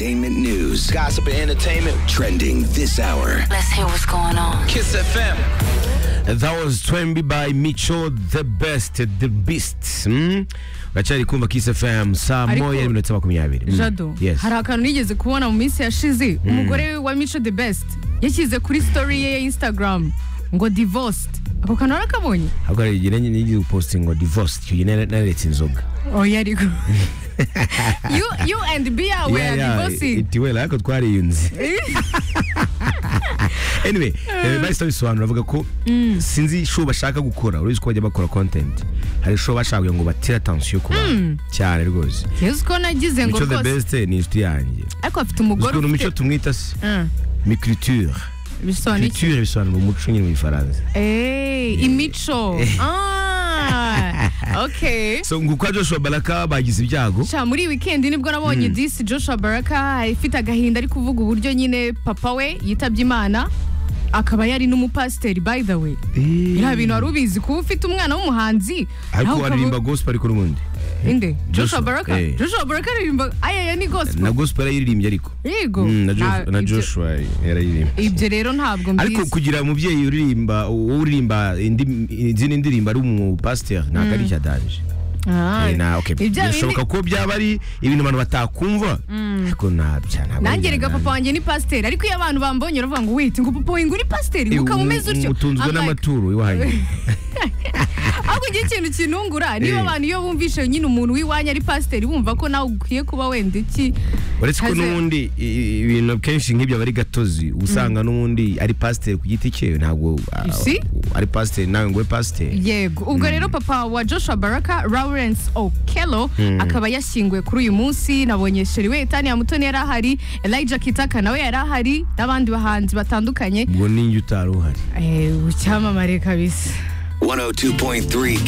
Entertainment news, gossip and entertainment trending this hour. Let's hear what's going on. Kiss FM. That was Twembi by Micho the best the beast mm? uracyari kumva Kiss FM saa Ariko- moya n'iminota makumyabiri Mm. jado Yes. hari akantu nigeze kubona mu minsi yashize umugore wa mico the best yashyize kuri story ye ya instagram ngo divorced ako kantu warakabonye ahubwo hari igihe nigeze guposting ngo divorced icyo gihe nari- naretse inzoga oya ariko you, you and bia were Yeah, yeah, divorcing itiwela ariko twariyunze anyway eh, bahise babisobanura bavuga ko sinzi show bashaka gukora uretse ko bajya bakora content hari show bashaka kugira ngo batire attention ku bantu cyane rwose yesu ko nagize ngo mico the rwose best ni inshuti yanjye ariko afite uzi umugore ukuntu mico ufite tumwita se Mm, micriture bisobanura iki culture bisobanura umuco nyine mu gifaransa Eh, imico Ah, okay so ngo kwa joshua baraka bagize ibyago Sha, muri iyi weekend nibwo nabonye disi joshua baraka ifite agahinda ari kuvuga uburyo nyine papa we yitabye imana akaba yari n'umupasiteri by the way biriya bintu wari ubizi kuba ufite umwana w'umuhanzi ariko nawe ukaba- aririmba gospel ariko n'ubundi inde Joshua, joshua baraka eh. joshua baraka aririmba ayaya ni na gospel gospel yarayiririmbye ariko yego Mm, na Nta- Josh- na ibyo- joshua yarayirimbye ibyo rero ntabwo ariko mbizi kugira umubyeyi uririmba wowe uririmba indi- izindi ndirimbo ari umupasiteri ntabwo ari icyadanje Ah, Eh, na- okay. ibyo bindi- birashoboka ko byaba ari ibintu abantu batakumva ariko ntabya ntabwo ari nanjye rega ibyadanje. papa wanjye ni pasiteri ariko iyo abantu bambonye uravuga ngo wite ngo papa wanjye uri pasiteri Eh, ukaba umeze utyo mutunzwe I'm like, n'amaturo iwanyu ahubwo ngira ikintu kinungura niba Eh. abantu iyo bumvishe nyine umuntu w'iwanyu ari pasiteri bumva ko nawe ukwiye kuba wenda iki uretse ko Haze- n'ubundi i- i- ibintu kenshi nk'ibyo aba ari gatozi uba usanga n'ubundi ari pasiteri ku giti cye ntabwo ah, Si. ari pasiteri nawe ngo ube pasiteri yego ubwo rero papa wa joshua baraka lawrence okelo akaba yashyinguwe kuri uyu munsi nabonye sheriwetani ya mutoni yari ahari elijah kitaka nawe yari ahari n'abandi bahanzi batandukanye ubwo ninjye utari uhari Eh, icyamamare kabisa 102.3